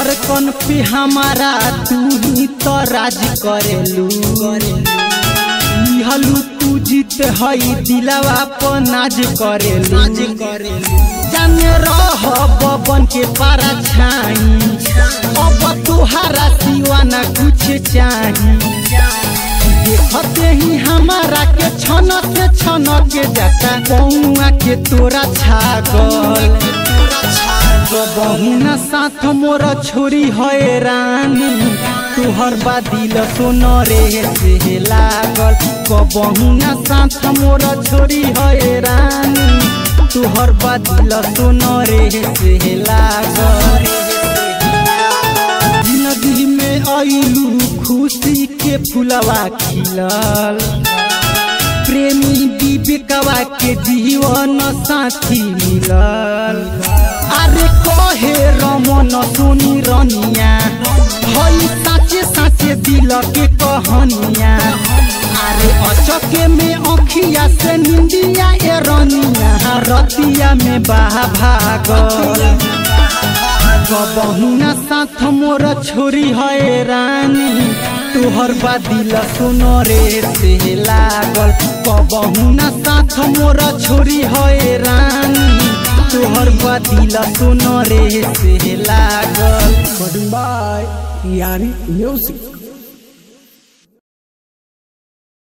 धड़कन पे हमारा तू ही तो राज करेलू लिहलू तू जीत हई दिलावा पर नाज करेलू जाने रह बबन के पारा छाई अब तुहारा सिवा ना कुछ चाही देखते ही हमारा के छन से छन के जाता कौआ के तोरा छागल बहुना साथ मोर छोरी है रानी तुहर बादिल सुन रे से लागल कबहुना साथ मोर छोरी है रानी तुहर बादिल सुन रे से लागल जिंदगी में आइलू खुशी के फुलवा खिलल प्रेमी विवेकवा के जीवन साथी मिलल अरे कहे रमन सुनी रनिया हई साचे साचे दिल के कहनिया अरे अचके में अखिया से निंदिया ए रनिया रतिया में बाहा भागल बहुना साथ मोर छोरी है रानी तुहर बादिल सुन रे से लागल बहुना साथ मोर छोरी है रानी तुहर बादिल सुन रे से लागल Recording by Yari Music.